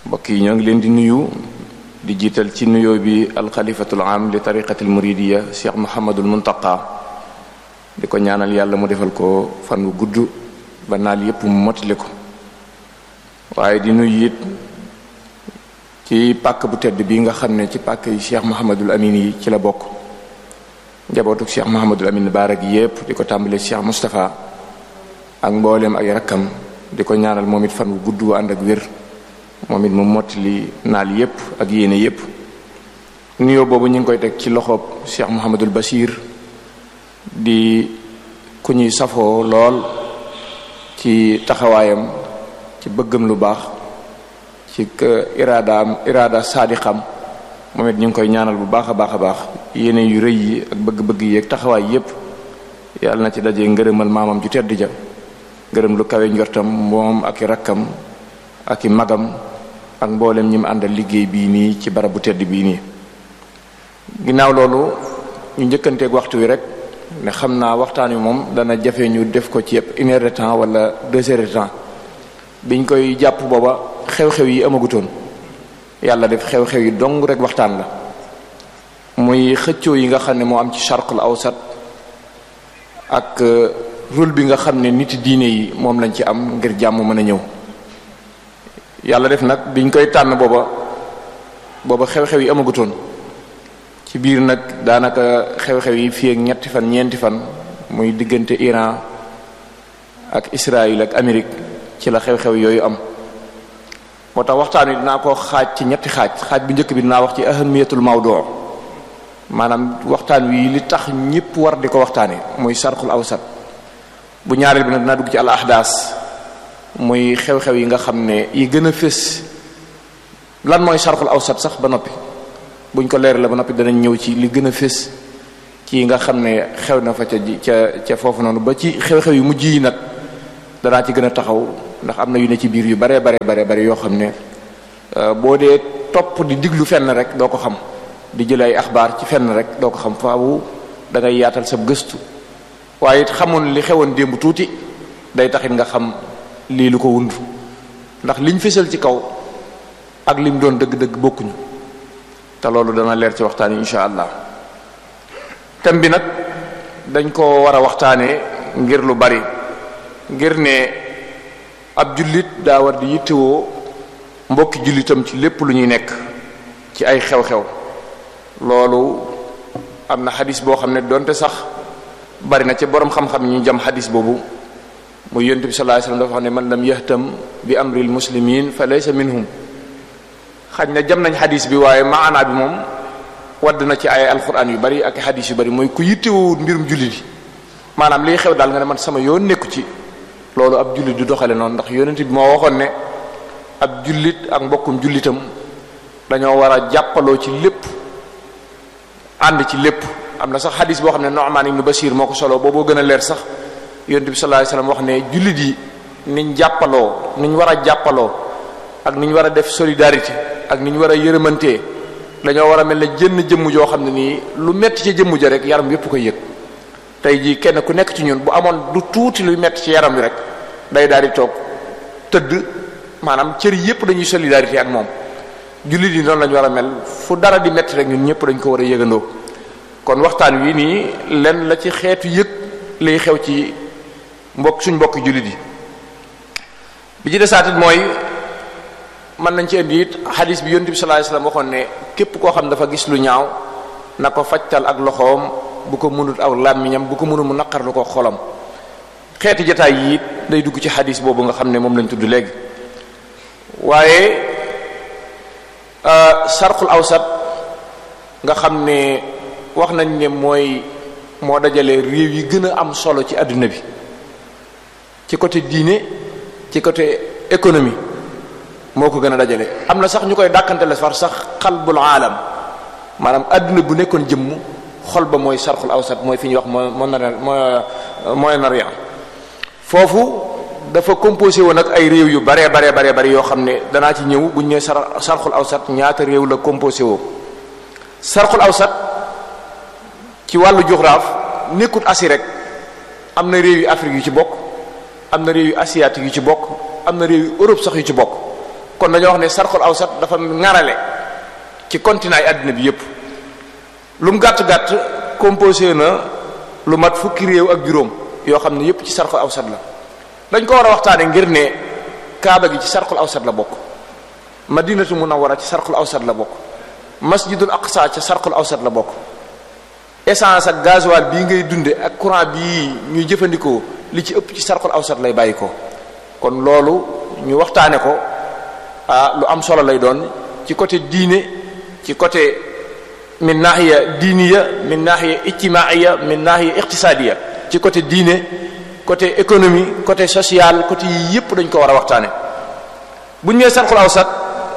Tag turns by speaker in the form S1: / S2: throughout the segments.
S1: mbokk yi ñoo ngi leen di nuyu di jiital ci nuyoo bi alxalifatul am li tariqatil muridiya cheikh muhammadul muntaqa di ko ñaanal yàlla mu defal ko fan wu gudd ba naal yépp mu motali ko waaye di nuyu it ci pàkk bu tedd bi nga xam ne ci pàkk yi cheikh muhammadul amin yi ci la bokk njabootuk cheikh muhammadul amin baara gi yépp di ko tàmbalee cheikh mustapha ak mbooleem ay rakkam di ko ñaanal moom it fan wu gudd wu ànd ak wér moom it mu mottali naal yépp ak yéene yépp nuyoo boobu ñu ngi koy teg ci loxoob cheikh muhammadul bashir di ku ñuy safoo lool ci taxawaayam ci bëggam lu baax ci iraadaam iraada saadixam moom it ñu ngi koy ñaanal bu baax a baax a baax yéene yu rëy yi ak bëgg-bëgg yi ak taxawaay yépp yàlla na ci daje ngërëmal maamam ju tedd ja ngërëm lu kawe njortam moom ak i rakkam ak i magam ak mboolem ñi mu àndal liggéey bii nii ci barab bu tedd bii nii ginnaaw loolu ñu njëkkanteeg waxtu wi rek ne xam naa waxtaan wi moom dana jafe ñu def ko ci une heure de temps wala deux heures de temps biñ koy jàpp booba xew-xew yi amagutoon yàlla def xew-xew yi dong rek waxtaan la muy xëccoo yi nga xam ne moo am ci charqul awsat ak rôle bi nga xam ne nit diine yi moom lañ ci am ngir jàmm mën a ñëw yàlla def nag biñ koy tànn booba booba xew-xew yi amagutoon ci biir nag daanaka xew-xew yi fii ak ñetti fan ñeenti fan muy diggante Iran ak Israël ak Amérique ci la xew-xew yooyu am moo tax waxtaan wi dinaa ko xaaj ci ñetti xaaj xaaj bu njëkk bi dinaa wax ci ahamiyatul mawdu maanaam waxtaan wi li tax ñëpp war di ko waxtaane muy sarxul awsat bu ñaareel bi nag dinaa dugg ci al ahdaas muy xew-xew yi nga xam ne yi gën a fés lan mooy sarxul awsat sax ba noppi buñ ko leer la ba noppi danañ ñëw ci li gën a fés ci yi nga xam ne xew na fa ca ca ca foofu noonu ba ci xew-xew yu mujj yi nag danaa ci gën a taxaw ndax am na yu ne ci biir yu bare bare bare bare yoo xam ne boo dee topp di diglu fenn rek doo ko xam di jël ay axbaar ci fenn rek doo ko xam faawu da ngay yaatal sa gëstu waaye it xamoon li xewoon démb tuuti day taxit nga xam lii lu ko wund ndax liñ fésal ci kaw ak lim doon dëgg-dëgg bokkuñu te loolu dana leer ci waxtaan yi insha allah thème bi nag dañ ko war a waxtaanee ngir lu bari ngir ne ab jullit daa war di yittewoo mbokki jullitam ci lépp lu ñuy nekk ci ay xew-xew loolu am na xadis boo xam ne donte sax bari na ci borom xam-xam yi ñu jam xadis boobu muy yonent bi sallallahu alayhi wasallam dafa wax ne man lam yahtam bi amril muslimin fa laysa minhum xaj na jam nañ xadis bi waaye maanaa bi moom wadd na ci ay alquran yu bari ak xadis yu bari mooy ku yittewoo mbirum jullit yi maanaam liy xew daal nga ne man sama yoon nekku ci loolu ab jullit du doxale noonu ndax yonent bi moo waxoon ne ab jullit ak mbokkum jullitam dañoo war a jàppaloo ci lépp ànd ci lépp am na sax xadis boo xam ne Nu'man ibn Bashir moo ko solo booboo gën a leer sax yonent bi sallallahu alayhi wasallam wax ne jullit yi niñ jàppaloo niñ war a jàppaloo ak niñ war a def solidarité ak niñ war a yërëmantee dañoo war a mel ne jënn jëmm joo xam ne nii lu metti ci jëmm ja rek yaram yépp koy yëg tey jii kenn ku nekk ci ñun bu amoon du tuuti luy metti ci yaram wi rek day daal di toog tëdd maanaam cër yépp dañuy solidarité ak moom jullit yi noonu lañu war a mel fu dara di metti rek ñun ñëpp dañ ko war a yëgandoo kon waxtaan wi nii lenn la ci xeetu yëg lay xew ci mbokk suñ mbokk jullit yi bi ci desaatit mooy mën nañ ci indi it xadis bi yonent bi sallallahu alayhi wasallam waxoon ne képp koo xam dafa gis lu ñaaw na ko fajtal ak loxoom bu ko mënut aw làmmiñam bu ko mënul mu naqarlu ko xolam xeeti jataay yi it day dugg ci xadis boobu nga xam ne moom lañ tudd léegi waaye sarxul awsat nga xam ne wax nañ ne mooy moo dajale réew yi gën a am solo ci àdduna bi ci côté diine ci côté économie moo ko gën a dajale am na sax ñu koy dàkkantele far sax xalbul aalam maanaam àdduna bu nekkoon jëmm xol ba mooy sarxul awsat mooy fi ñuy wax moo moo Moyen-Orient foofu dafa composé woon ak ay réew yu baree baree baree bari yoo xam ne danaa ci ñëw bu ñu nee sar sarxul awsat ñaata réew la composé woo sarxul awsat ci wàllu géographie nekkut Asie rek am na réew yu Afrique yu ci bokk am na réew yu asiatique yu ci bokk am na réew yu Europe sax yu ci bokk kon dañoo wax ne sarxul awsat dafa ŋarale ci continent yi àddina bi yépp lu mu gàtt gàtt composé na lu mat fukki réew ak juróom yoo xam ne yépp ci sarxul awsat la dañ ko war a waxtaane ngir ne kaaba gi ci sarxul awsat la bokk madinatu munawwara ci sarxul awsat la bokk masjidul aqsa ci sarxul awsat la bokk essence ak gasoil bii ngay dunde ak courant bii ñuy jëfandikoo li ci ëpp ci sarxul awsat lay bàyyi ko kon loolu ñu waxtaane ko ah lu am solo lay doon ci côté diine ci côté min nahiya diiniya min nahiya ijtimaiya min nahiya iqtisadiya ci côté diine côté économie côté social côté yi yépp dañ ko war a waxtaane bu ñu nee sarxul awsat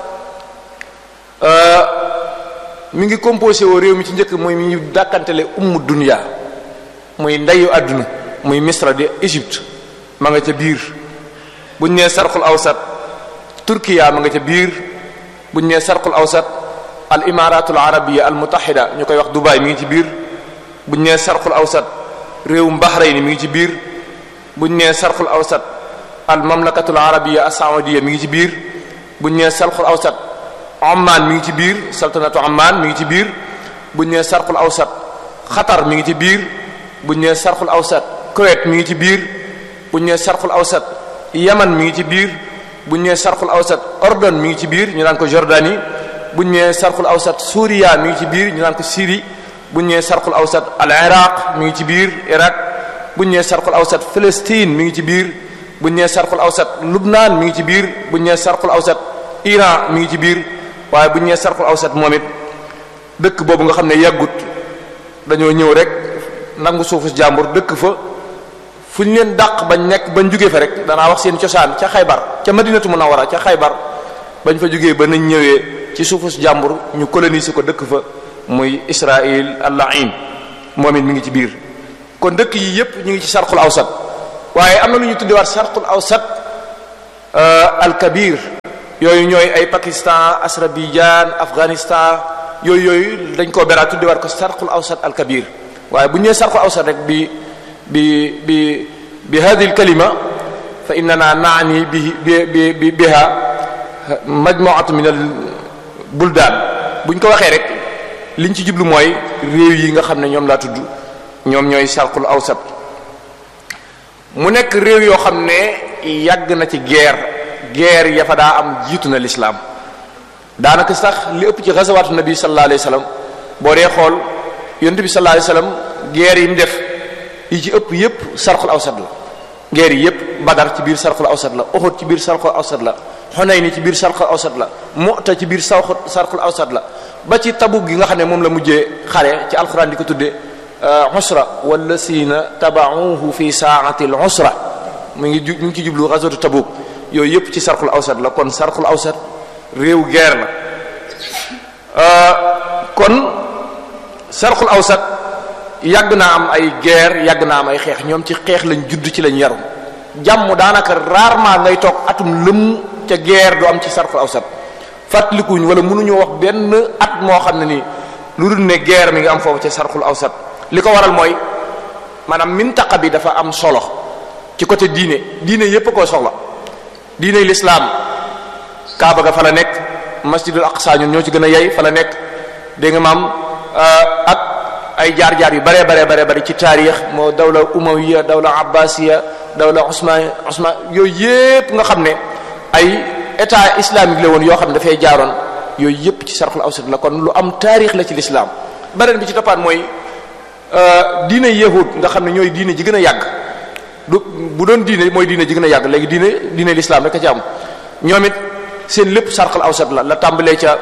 S1: mi ngi composé woo réew mi ci njëkk mooy mi ñu dàkkantele ummu dunya muy ndeyu àdduna muy misra di Égypte ma nga ca biir bu ñu nee sarxul awsat turkiya ma nga ca biir bu ñu nee sarxul awsat al imaratul arabiya al mutahida ñu koy wax Dubaï mi ngi ci biir bu ñu nee sarxul awsat réewum Bahrain mi ngi ci biir bu ñu nee sarxul awsat al mamlakatul arabiya as saudiya mi ngi ci biir bu ñu nee sarxul awsat Oman mi ngi ci biir saltanatu Oman mi ngi ci biir bu ñu nee sarxul awsat Qatar mi ngi ci biir bu ñu nee sarxul awsat Kuwait mi ngi ci biir bu ñu nee sarxul awsat Yaman mi ngi ci biir bu ñu nee sarxul awsat Ordon mi ngi ci biir ñu naan ko Jordanie bu ñu nee sarxul awsat Suuriya mi ngi ci biir ñu naan ko Syrie bu ñu nee sarxul awsat al Iraq mi ngi ci biir Irak bu ñu nee sarxul awsat Palestine mi ngi ci biir bu ñu nee sarxul awsat Lubnaan mi ngi ci biir bu ñu nee sarxul awsat Iran mi ngi ci biir waaye bu ñu nee sarxul awsat moom it dëkk boobu nga xam ne yàggut dañoo ñëw rek nangu suufu jàmbur dëkk fa fu ñu leen dàq bañ nekk bañ jugee fa rek danaa wax seen cosaan ca xaybar ca madinatu munawwara ca xaybar bañ fa jugee ba nañ ñëwee ci suufu jàmbur ñu coloniser ko dëkk fa muy Israël al-la'in moom it mi ngi ci biir kon dëkk yi yépp ñu ngi ci sarxul awsat waaye am na lu ñu tuddewaat sarxul awsat al-kabir yooyu ñooy ay Pakistan Azerbaïdjan Afghanistan yooyu yooyu dañ koo beraat tuddewaat ko sarxul awsat al-kabir waaye bu ñu nee sarxul awsat rek bi bi bi bi hadihi al-kalima fa innana naani bi bi bi biha majmu'atu min al-buldan buñ ko waxee rek liñ ci jublu mooy réew yi nga xam ne ñoom laa tudd ñoom ñooy sarxul awsat mu nekk réew yoo xam ne yàgg na ci guerre guerre ya fa daa am jiitu na lislaam daanaka sax li ëpp ci gazawaatu nabi sallallahu alayhi wasallam boo dee xool yonent bi sallallahu alayhi wasallam guerre yi mu def yi ci ëpp yépp sarxul awsat la guerre yi yépp badar ci biir sarxul awsat la uhud ci biir sarxul awsat la xunayn ci biir sarxul awsat la mu'ta ci biir sarxul awsat la ba ci tabuk gi nga xam ne moom la mujjee xare ci alxuraan di ko tuddee usra wallasina tabauhu fi saati al usra mu ngi ju mu ngi ci jublu ghazwatu tabuk yooyu yépp ci sarxul awsat la kon sarxul awsat réew guerre la kon sarxul awsat yàgg naa am ay guerre yàgg naa am ay xeex ñoom ci xeex lañ judd ci lañ yaru jàmm daanaka rarement ngay toog atum lëmm ca guerre du am ci sarxul awsat fàttalikuñ wala mënuñoo wax benn at moo xam ne nii lu dul ne guerre mi ngi am foofu ca sarxul awsat li ko waral mooy maanaam mintaqa bi dafa am solo ci côté diine diine yépp koo soxla diine l'islam kaaba ga fa la nekk masjidul aqsa ñun ñoo ci gën a yey fa la nekk dégg nga maam ak ay jaar-jaar yu bare bare bare bare ci taarix moo dawla umawiya dawla abbasiya dawla usman usman yooyu yépp nga xam ne ay état islamique la woon yoo xam ne dafay jaaroon yooyu yépp ci sarxul awsat la kon lu am taarix la ci l'islam beneen bi ci toppaat mooy diine yahud nga xam ne ñooy diine ji gën a yàgg du bu doon diine mooy diine ji gën a yàgg léegi diine diine l'islam rek a ci am ñoom it seen lépp sarxal awsat la la tàmbalee ca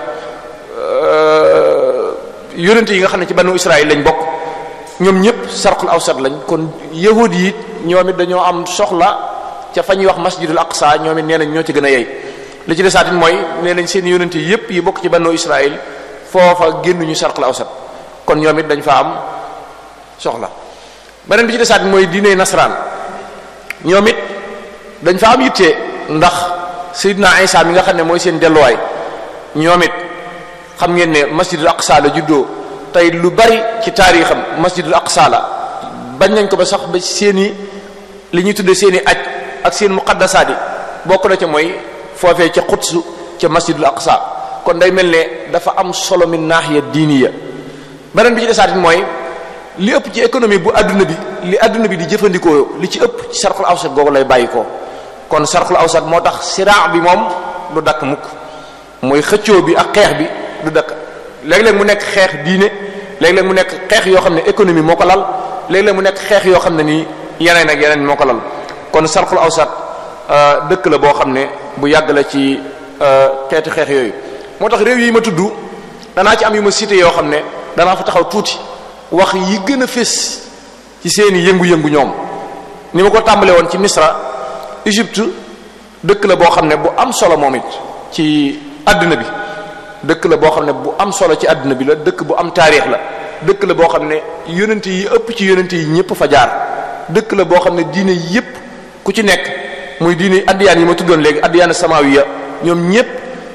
S1: yonente yi nga xam ne ci banu Israël lañ bokk ñoom ñëpp sarxul awsat lañ kon yahud yi it ñoom it dañoo am soxla ca fa ñuy wax masjidul aqsa ñoom it nee nañ ñoo ci gën a yey li ci desaatit mooy nee nañ seen yonente yépp yi bokk ci banu Israël foofa génnuñu sarxul awsat kon ñoom it dañ fa am soxla beneen bi ci desaat mooy diine nasaraan ñoom it dañ fa am yitte ndax Seydina Isa mi nga xam ne mooy seen delluwaay ñoom it xam ngeen ne masjidul aqsa la juddoo tey lu bari ci taarixam masjidul aqsa la bañ nañ ko ba sax ba seeni li ñuy tuddee seeni aj ak seen muqaddasaat yi bokk na ca mooy foofee ca Quds ca masjidul aqsa kon day mel ne dafa am solo min naahiya diiniya beneen bi ci desaatit mooy li ëpp ci économie bu adduna bi li adduna bi di jëfandikoo li ci ëpp ci sarxul awsat googu lay bàyyi ko kon sarxul awsat moo tax siraa bi moom du dakk mukk mooy xëccoo bi ak xeex bi du dakk léeg-léeg mu nekk xeex diine léeg-léeg mu nekk xeex yoo xam ne économie moo ko lal léeg-léeg mu nekk xeex yoo xam ne nii yeneen ak yeneen moo ko lal kon sarxul awsat dëkk la boo xam ne bu yàgg la ci xeeti xeex yooyu moo tax réew yi ma tudd danaa ci am yu ma cité yoo xam ne danaa fa taxaw tuuti wax yi gën a fés ci seeni yëngu-yëngu ñoom ni ma ko tàmbale woon ci misra Égypte dëkk la boo xam ne bu am solo moom it ci àdduna bi dëkk la boo xam ne bu am solo ci àdduna bi la dëkk bu am taarix la dëkk la boo xam ne yonente yi ëpp ci yonente yi ñëpp fa jaar dëkk la boo xam ne diine yépp ku ci nekk muy diine addiyaan yi ma tuddoon léegi addiyaan samawiya ñoom ñëpp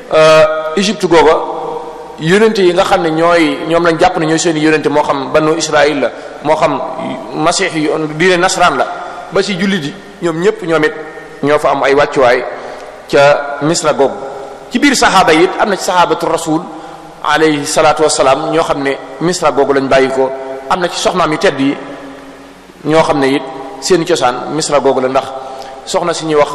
S1: Égypte googa yonente yi nga xam ne ñooy ñoom lañ jàpp ne ñooy seeni yonente moo xam banu Israël la moo xam masix yi diine nasaraan la ba ci jullit yi ñoom ñëpp ñoom it ñoo fa am ay wàccuwaay ca misra googu ci biir saxaaba yi it am na ci saxaabatu rasul alayhi salaatu wasalaam ñoo xam ne misra googu lañ bàyyi ko am na ci soxnaam yu tedd yi ñoo xam ne it seen cosaan misra googu la ndax soxna si ñuy wax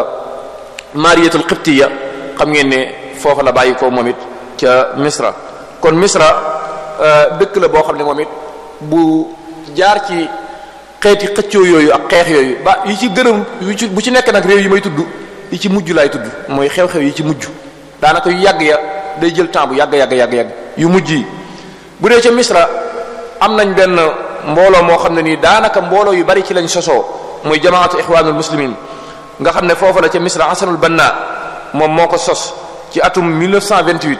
S1: mariyatul qibtiya xam ngeen ne foofa la bàyyi ko moom it ca misra kon misra dëkk la boo xam ne moom it bu jaar ci xeeti xëccoo yooyu ak xeex yooyu ba yi ci gërëm yu ci bu ci nekk nag réew yi may tudd yi ci mujj laay tudd mooy xew-xew yi ci mujj daanaka yu yàgg ya day jël temps bu yàgg yàgg yàgg yàgg yu mujj yi bu dee ca misra am nañ benn mbooloo moo xam ne nii daanaka mbooloo yu bari ci lañ sosoo muy jamaatu ixwaanul muslimin nga xam ne foofu la ca misra hasanul banna moom moo ko sos ci atum 1928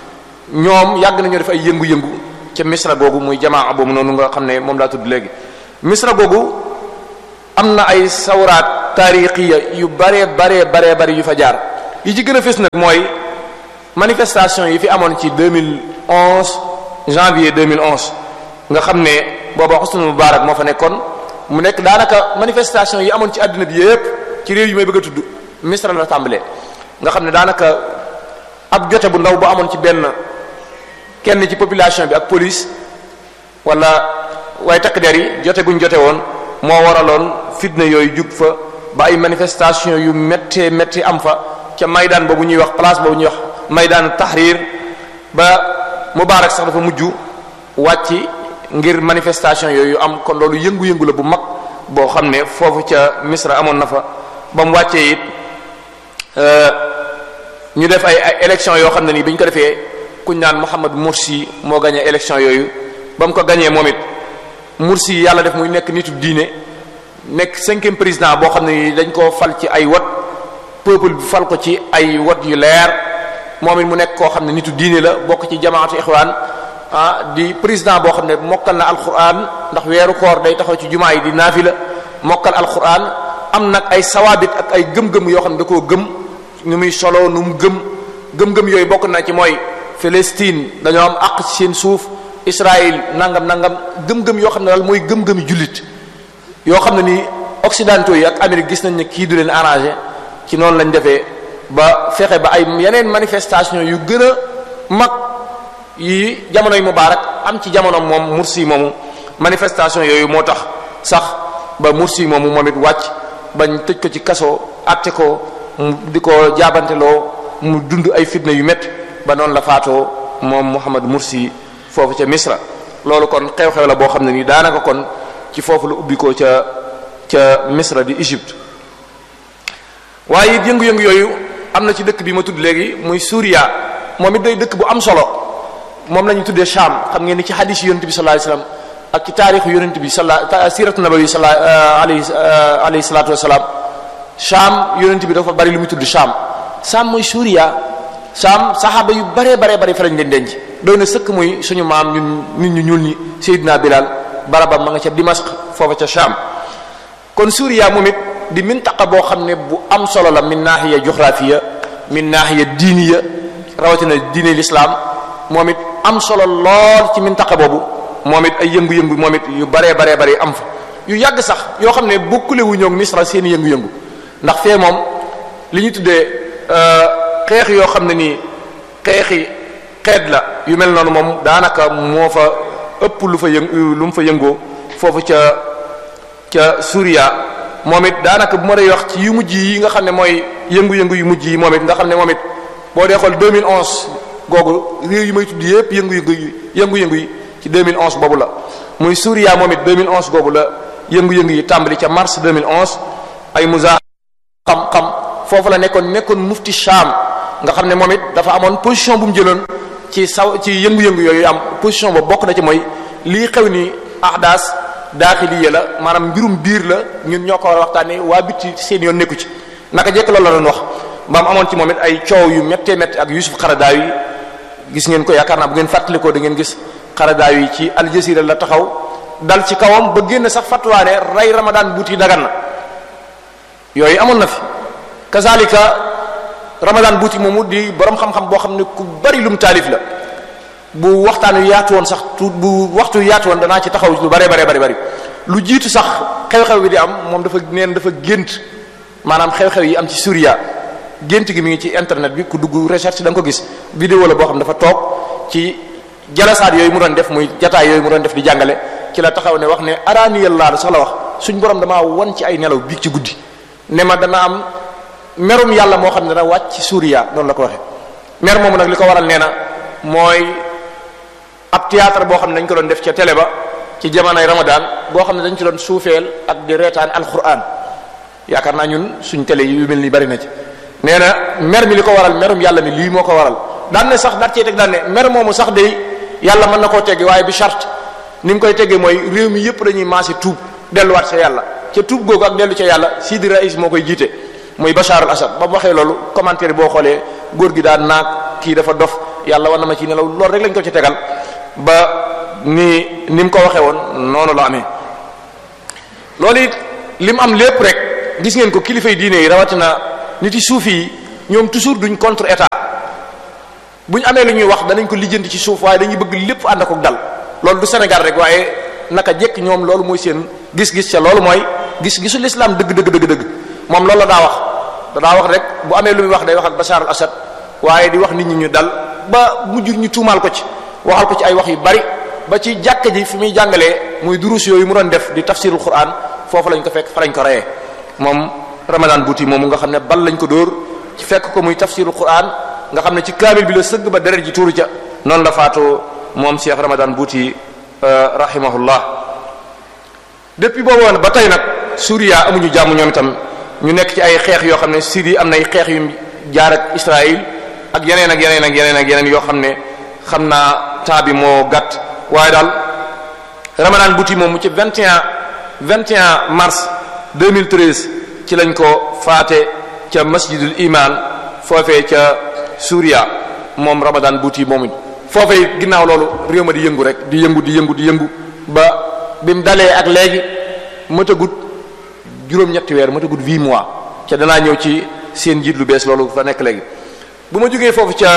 S1: ñoom yàgg nañoo def ay yëngu-yëngu ca misra googu muy jamaa boobu noonu nga xam ne moom laa tudd léegi misra googu am na ay sawraat taarixiya yu bare bare bare bari yu fa jaar yi ci gën a fës nag mooy manifestation yi fi amoon ci 2011 janvier 2011 nga xam ne booba Hosni Moubarak moo fa nekkoon mu nekk daanaka manifestation yi amoon ci àdduna bi yépp ci réew yi may bëgg a tudd misra la tàmbalee nga xam ne daanaka ab jote bu ndaw bu amoon ci benn kenn ci population bi ak police wala waaye takk der yi jote guñ jote woon moo waraloon fitna yooyu jug fa ba ay manifestation yu méttee métti am fa ca maydaan boobu ñuy wax place boobu ñuy wax maydaan tahrir ba Mubaarak sax dafa mujj wàcc ngir manifestation yooyu am kon loolu yëngu-yëngu la bu mag boo xam ne foofu ca Misra amoon na fa ba mu wàccee it ñu def ay ay élection yoo xam ne nii bi ñu ko defee kuñ naan Mohamed Morsi moo gagné élection yooyu ba mu ko gagné moom it Morsi yàlla def muy nekk nitu diine nekk cinquième président boo xam ne nii dañ koo fal ci ay wot peuple bi fal ko ci ay wot yu leer moom it mu nekk koo xam ne nitu diine la bokk ci jamaatu ixwaan ah di président boo xam ne mokkal na alquran ndax weeru koor day taxaw ci jumaa yi di naafila mokkal alquran am nag ay sawaabit ak ay gëm-gëm yoo xam ne da koo gëm nu muy solo nu mu gëm gëm-gëm yooyu bokk na ci mooy Palestine dañoo am àq ci seen suuf Israël nangam nangam gëm-gëm yoo xam ne daal mooy gëm-gëmi jullit yoo xam ne ni occidentaux yi ak Amérique gis nañ ne kii du leen arrangé ci noonu lañ defee ba fexe ba ay yeneen manifestation yu gën a mag yi jamonoy Mubaarak am ci jamono moom Mursi moomu manifestation yooyu moo tax sax ba Mursi moomu moom it wàcc bañ tëj ko ci kaso àtte ko mu di ko jaabanteloo mu dund ay fitna yu métti ba noonu la faatoo moom Muhammad Mursi foofu ca Misra loolu kon xew-xew la boo xam ne nii daanaka kon ci foofu la ubbi ko ca ca Misra di Égypte waaye it yëngu-yëngu yooyu am na ci dëkk bi ma tudd léegi muy Suuriya moom it day dëkk bu am solo moom la ñu tuddee Sham xam ngeen ni ci hadis yi yonent bi sallallahu alayhi wasallam ak ci taarixu yonent bi sala siratu nabawi sala alayhi alayhi salatu wasalaam Sham yonent bi dafa bari lu muy tudd Sham Sham mooy Suuriya Sham saxaaba yu baree baree bari fa lañ leen denc doy na sëkk muy suñu maam ñun nit ñu ñuul ñi Seydina Bilal barabam ma nga ca Dimashq foofa ca Sham kon Suuriya moom it di mintaqa boo xam ne bu am solo la min naahiya juxraafiya min naahiya diiniya rawatina diine l'islam moom it am solo lool ci mintaqa boobu moom it ay yëngu-yëngu moom it yu baree baree bari am fa yu yàgg sax yoo xam ne bokkule wu ñoog Misra seen yëngu-yëngu ndax fee moom li ñu tuddee xeex yoo xam ne nii xeexi xeet la yu mel noonu moom daanaka moo fa ëpp lu fa yëng lu mu fa yëngoo foofu ca ca Suuriya moom it daanaka bu ma dee wax ci yu mujj yi nga xam ne mooy yëngu-yëngu yu mujj yi moom it nga xam ne moom it boo dee xool 2011 googu réew yi may tudd yépp yëngu-yëngu yi yëngu-yëngu yi ci 2011 boobu la muy Suuriya moom it 2011 googu la yëngu-yëngu yi tàmbali ca mars 2011 ay musa xam-xam foofu la nekkoon nekkoon mufti Sham nga xam ne moom it dafa amoon position bu mu jëloon ci saw ci yëngu-yëngu yooyu am position boobu bokk na ci mooy lii xew ni ahdaas daaxiliya la maanaam mbirum biir la ñun ñoo ko war a waxtaanee waa bitti seen yoon nekku ci naka jekk loolu la doon wax ba mu amoon ci moom it ay coow yu méttee métti ak Yusuf Xaradaawi yi gis ngeen ko yaakaar naa bu ngeen fàttalikoo da ngeen gis Xaradaawi yi ci Al Jazeera la taxaw dal ci kawam ba génn sax fatwaane rey Ramadan buuti dagan na yooyu amoon na fi kazalika Ramadan buuti moomu di borom xam-xam boo xam ne ku bari lum taalif la bu waxtaan wi yaatu woon sax tuut bu waxtu yaatu woon danaa ci taxaw lu bare bare bari bari lu jiitu sax xew-xew bi di am moom dafa neen dafa gént maanaam xew-xew yi am ci Suuriya gént gi mi ngi ci internet bi ku dugg recherche da nga ko gis vidéo la boo xam dafa toog ci jalasaat yooyu mu doon def muy jataay yooyu mu doon def di jàngale ci la taxaw ne wax ne araaniyallaa la sax la wax suñ borom damaa won ci ay nelaw biig ci guddi ne ma dana am merum yàlla moo xam ne dana wàcc ci Suuriya noonu la ko waxee mer moomu nag li ko waral nee na mooy ab théâtre boo xam ne dañ ko doon def ca télé ba ci jamonoy Ramadan boo xam ne dañ ci doon suufeel ak di reetaan alquran yaakaar naa ñun suñ télé yi yu mel ni bari na ci nee na mer mi li ko waral merum yàlla mi lii moo ko waral daan ne sax daat cee teg daan ne mer moomu sax day yàlla mën na koo teggi waaye bi charte ni mu koy teggee mooy réew mi yëpp dañuy maase tuub delluwaat ca yàlla ca tuub googu ak dellu ca yàlla Sidi Rais moo koy jiite muy Bachar al Assad ba mu waxee loolu commentaire boo xoolee góor gi daan naag kii dafa dof yàlla war na ma ci nelaw loolu rek lañ ko ci tegal ba ni ni mu ko waxee woon noonu la amee loolu it li mu am lépp rek gis ngeen ko kilifa yi diine yi rawatina nit yi suufi yi ñoom toujours duñ contre état bu ñu amee lu ñuy wax danañ ko lijjanti ci suuf waaye dañuy bëgg lépp ànd ak dal loolu du Sénégal rek waaye naka jekk ñoom loolu mooy seen gis-gis ca loolu mooy gis-gisu l'islam dëgg dëgg dëgg dëgg moom loolu la daa wax da daa wax rek bu amee lu muy wax day wax ak Bachar al Assad waaye di wax nit ñi ñu dal ba mujj ñu tuumaal ko ci waxal ko ci ay wax yu bari ba ci jàkka ji fi muy jàngalee muy durus yooyu mu doon def di tafsirul quran foofu lañ ko fekk fa lañ ko reyee moom ramadan buuti moomu nga xam ne bal lañ ko dóor ci fekk ko muy tafsirul quran nga xam ne ci kaamil bi la sëgg ba deret ji tuuru ca noonu la faatoo moom Cheikh ramadan buuti rahimahullah depuis boobu woon ba tey nag Suuriya amuñu jàmm ñoom itam ñu nekk ci ay xeex yoo xam ne Syrie am nay xeex yu jaar ak Israël ak yeneen ak yeneen ak yeneen ak yeneen yoo xam ne xam naa temps bi moo gàtt waaye daal Ramadan buti moom mu ci 21 21 mars 2013 ci lañ ko faate ca masjidul iman foofee ca Suuriya moom Ramadan buti moomu foofee ginnaaw loolu réew ma di yëngu rek di yëngu di yëngu di yëngu ba bi mu dalee ak léegi mëtagut juróom-ñetti weer mëtagut huit mois ca danaa ñëw ci seen njiit lu bees loolu fa nekk léegi bu ma jógee foofu ca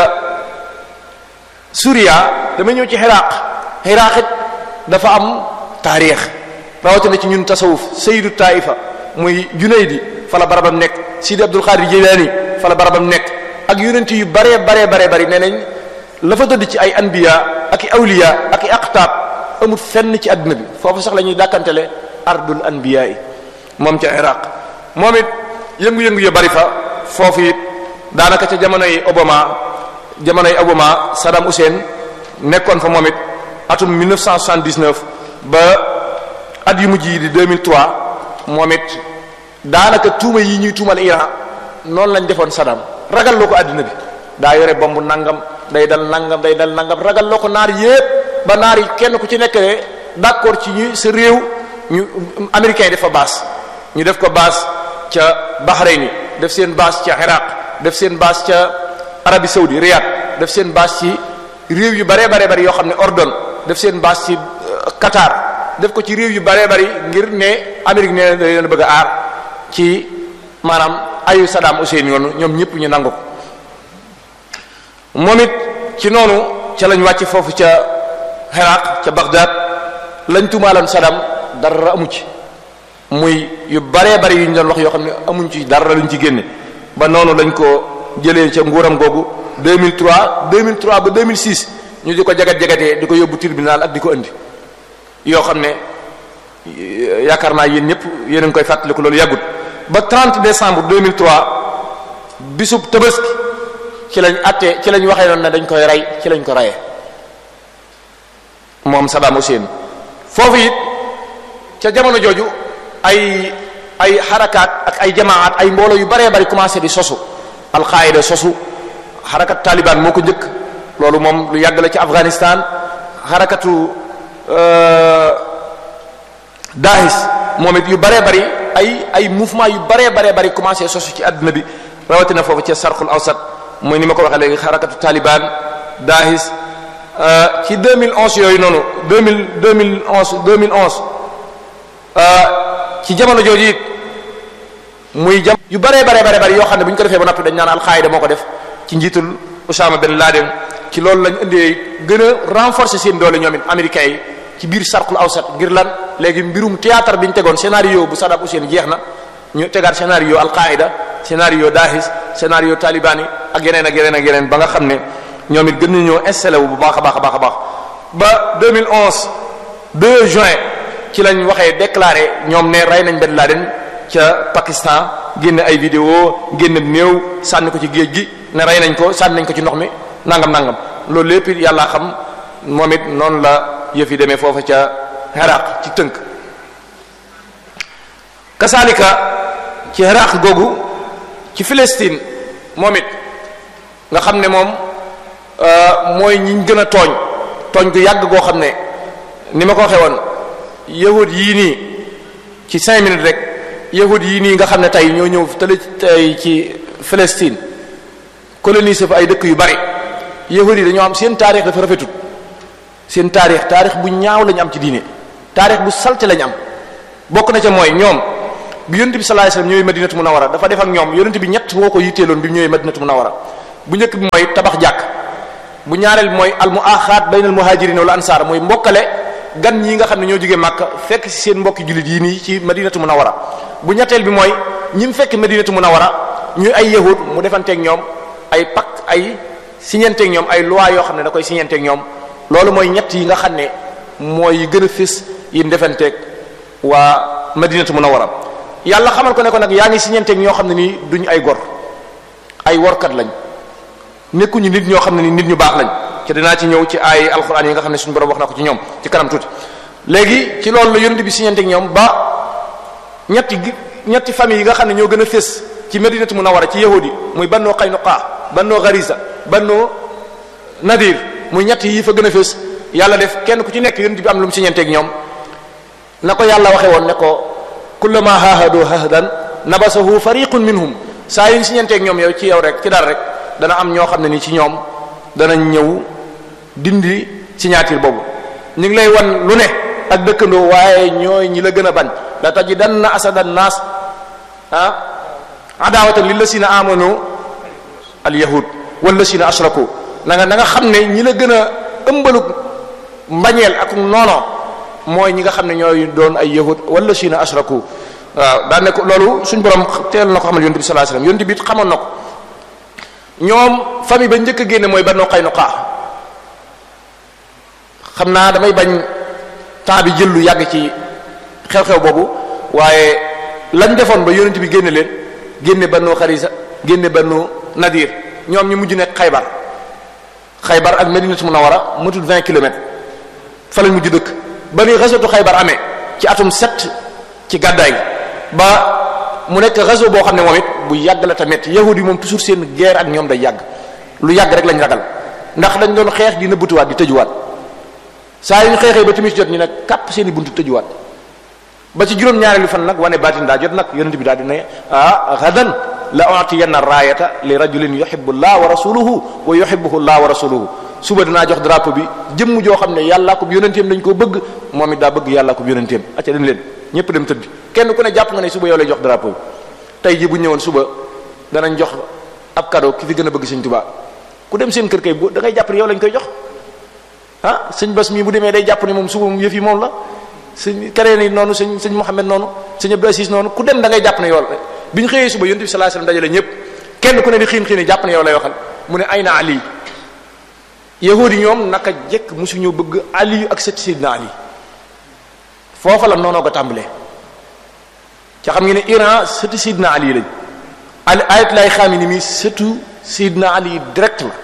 S1: Suuriya dama ñëw ci Iraq Iraq it dafa am taarix rawatina ci ñun tasawuf sayyidu taifa muy Junaydi fa la barabam nekk Sidi Abdul Qadir Jilani fa la barabam nekk ak yonent yu baree baree baree bari nee nañ la fa tëdd ci ay anbiya ak i awliya ak i aqtaab amul fenn ci àdduna bi foofu sax la ñuy dàkkantele ardul anbiya yi moom ca Iraq moom it yëngu-yëngu yu bari fa foofu it daanaka ca jamonoy Obama jamonoy Obama Saddam Hussein nekkoon fa moom it atum 1979 ba at yu mujj yi di 2003 moom it daanaka tuuma yi ñuy tuumal Iran noonu lañ defoon Saddam ragal loo ko àddina bi daa yore bomb nangam day dal nangam day dal nangam ragal loo ko naar yépp ba naar yi kenn ku ci nekk ne d'accord ci ñu sa réew ñu américains yi def fa base ñu def ko base ca Bahreïn def seen base ca Iraq def seen base ca Arabie Saoudi Riyad def seen base ci réew yu baree baree bari yoo xam ne Ordon def seen base ci Qatar def ko ci réew yu baree bari ngir ne Amérique nee na leen bëgg a aar ci maanaam ayu Saddam Hussein yoonu ñoom ñëpp ñu nangu ko moom it ci noonu ca lañ wàcc foofu ca Iraq ca Baghdad lañ tumaaloon Saddam dara amu ci muy yu baree bari yu ñu doon wax yoo xam ne amuñ ci dara luñ ci génne ba noonu lañ ko jëlee ca nguuram googu 2003 2003 ba 2006 ñu di ko jagat jagatee di ko yóbbu tribunal ak di ko indi yoo xam ne yaakaar naa yéen ñëpp yéen a ngi koy fàttaliku loolu yàggut ba 30 décembre 2003 bisub tabaski ci lañ àttee ci lañ waxee noonu ne dañ koy rey ci lañ ko reyee moom Saddam Hussein foofu it ca jamono jooju ay ay xarakaat ak ay jamaat ay mbooloo yu baree bari commencé di sosu alqaida sosu xarakat taliban moo ko njëkk loolu moom lu yàgg la ci Afghanistan xarakatu Daesh moom it yu baree bari ay ay mouvement yu baree baree bari commencé sosu ci àdduna bi rawatina foofu ci sarqul awsat mooy ni ma ko waxee léegi xarakatu taliban Daesh ci 2011 yooyu noonu 2000 2011 2011 ci jamono jooju it muy jam yu baree baree baree bari yoo xam ne bu ñu ko defee ba noppi dañ naan alxaayida moo ko def ci njiitul Osama Ben Laden ci loolu lañ indee gën a renforcer seen doole ñoom it américains yi ci biir sarqul awsat ngir lan léegi mbirum théâtre bi ñu tegoon scénario bu Saddam Hussein jeex na ñu tegaat scénario alqaida scénario Daesh scénario taliban yi ak yeneen ak yeneen ak yeneen ba nga xam ne ñoom it gën nañoo installé wu bu baax a baax a baax a baax ba 2011 2 juin ci lañ waxee déclaré ñoom ne rey nañ Ben Laden ca Pakistan génn ay vidéo génn néew sànni ko ci géej gi ne rey nañ ko sànni nañ ko ci ndox mi nangam nangam loolu lépp yàlla xam moom it noonu la yëf yi demee foofa ca Iraq ci tënk kasaalika ci Iraq googu ci Palestine moom it nga xam ne moom mooy ñiñ gën a tooñ tooñ gu yàgg goo xam ne ni ma ko waxee woon yahud yii nii ci cinq minutes rek yahud yii nii nga xam ne tey ñoo ñëw tële tey ci Palestine coloniser fa ay dëkk yu bari yahud yi dañoo am seen taarix dafa rafetut seen taarix taarix bu ñaaw lañu am ci diine taarix bu salte lañu am bokk na ca mooy ñoom bi yonent bi sallallahu alayhi wasallam ñëwee madinatu munawwara dafa def ak ñoom yonent bi ñett woo ko yitteeloon bi ñëwee madinatu munawwara bu njëkk bi mooy tabax jàkk bu ñaareel bi mooy al muaxaat baynal muhajirin wal ansar mooy mbokkale gan ñi nga xam ne ñoo jógee Makka fekk ci seen mbokki jullit yi nii ci madinatu munawwara bu ñetteel bi mooy ñi mu fekk madinatu munawwara ñuy ay yahud mu defanteeg ñoom ay pacte ay siñenteeg ñoom ay loi yoo xam ne da koy siñenteeg ñoom loolu mooy ñett yi nga xam ne mooy gën a fés yi defanteeg waa madinatu munawwara yàlla xamal ko ne ko nag yaa ngi siñenteeg ñoo xam ne nii duñ ay gor ay workat lañ nekkuñu nit ñoo xam ne ni nit ñu baax lañ ci dinaa ci ñëw ci ay alxuraan yi nga xam ne suñu borom wax na ko ci ñoom ci kanam tuuti léegi ci loolu la yonent bi siñenteeg ñoom ba ñetti ñetti famille yi nga xam ne ñoo gën a fés ci madinatu munawwara ci yahudi muy bannoo qaynuqa bannoo gharisa bannoo nadir muy ñett yi fa gën a fés yàlla def kenn ku ci nekk yonent bi am lu mu siñenteeg ñoom na ko yàlla waxe woon ne ko kullama haahadu hahdan nabasahu fariqun minhum saa yu ñu siñenteeg ñoom yow ci yow rek ci dara rek dana am ñoo xam ne ni ci ñoom danañ ñëw dindi signature boobu ñu ngi lay wan lu ne ak dëkkandoo waaye ñooy ñi la gën a bañ la tajidanna asada naas ah adawatan lillasina amanu al yahud wallasina ashraku na nga na nga xam ne ñi la gën a ëmbalu mbañeel ak noono mooy ñi nga xam ne ñooy doon ay yahud wallasina ashraku waaw daa ne ko loolu suñ borom teel na ko xamal yonent bi sallallahu alayhi wasallam yonent bi it xamoon na ko ñoom famille ba njëkk a génne mooy Banu Qaynuqa xam naa damay bañ temps bi jël lu yàgg ci xew-xew boobu waaye lañ defoon ba yonent bi génne leen génne Banu Xarisa génne Banu Nadir ñoom ñu mujj nekk Xaybar Xaybar ak Madinatu Munawwara matul 20 kilomètres fa lañ mujj dëkk ba ni xasatu Xaybar amee ci atum sept ci gàddaay ba mu nekk réseau boo xam ne moom it bu yàgg la tamit yahudi moom toujours seen guerre ak ñoom day yàgg lu yàgg rek lañ ragal ndax dañ doon xeex di nëbbutuwaat di tëjuwaat saa yu ñu xeexee ba timis jot ñi nag kàpp seen i buntu tëjuwaat ba ci juróom-ñaareelu fan nag wane baatin daa jot nag yonent bi daal di ne ah gadan la utiyanna raayata li rajulin yuhibbu llah wa rasuluhu wa yuhibbuhu llah wa rasuluhu suba dinaa jox drapeau bi jëmm joo xam ne yàllaa ko yonenteem dañ koo bëgg moom it daa bëgg yàllaa ko yonenteem acca dem leen ñëpp dem tëdd kenn ku ne jàpp nga ne suba yow lay jox drapeau bi tey ji bu ñëwoon suba danañ jox ab cadeau ki fi gën a bëgg sëñ Tuubaa ku dem seen kër kay bu da ngay jàpp ne yow lañ koy jox ah sëñ Bas mii bu demee day jàpp ne moom suba mu yëf yi moom la sëñ Kareen yi noonu sëñ sëñ Mouhamed noonu sëñ Abdou Aziz noonu ku dem da ngay jàpp ne yow la bi ñu xëyee suba yonent bi sallallahu alayhi wasallam dajale ñëpp kenn ku ne di xiin xiin jàpp ne yow lay waxal mu ne ay na ali yahudi yi ñoom naka jekk mosuñu bëgg ali ak sët sidna ali foofa la noonoo ko tàmbalee ca xam ngeen ne Iran sëtu sidna ali lañ ali ayatollah Khamenei mi sëtu sidna ali direct la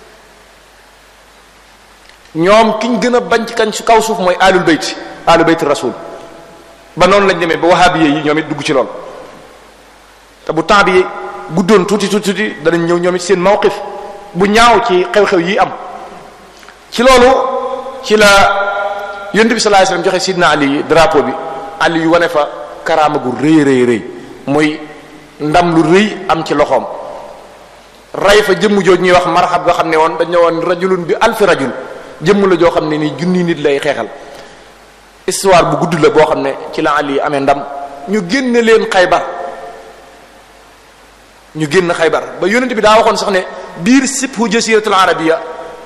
S1: ñoom kiñ gën a bañ ci kañ su kaw suuf mooy alul bayt alul bayt rasul ba noonu lañ demee ba wahabi yi ñoom it dugg ci lool te bu temps bi guddoon tuuti tuuti tuuti danañ ñëw ñoom it seen mawqif bu ñaaw ci xew-xew yi am ci loolu ci la yonent bi sallallahu alayhi wasallam joxe sidna ali drapeau bi ali yu wane fa karaama gu rëy rëy rëy muy ndam lu rëy am ci loxoom ray fa jëmm jooj ñuy wax marxab nga xam ne woon dañ ne woon rajulun bi alfi rajul jëmm la joo xam ne nii junni nit lay xeexal histoire bu gudd la boo xam ne ci la ali amee ndam ñu génne leen xaybar ñu génn xaybar ba yonent bi daa waxoon sax ne biir sibhu jasiratul arabia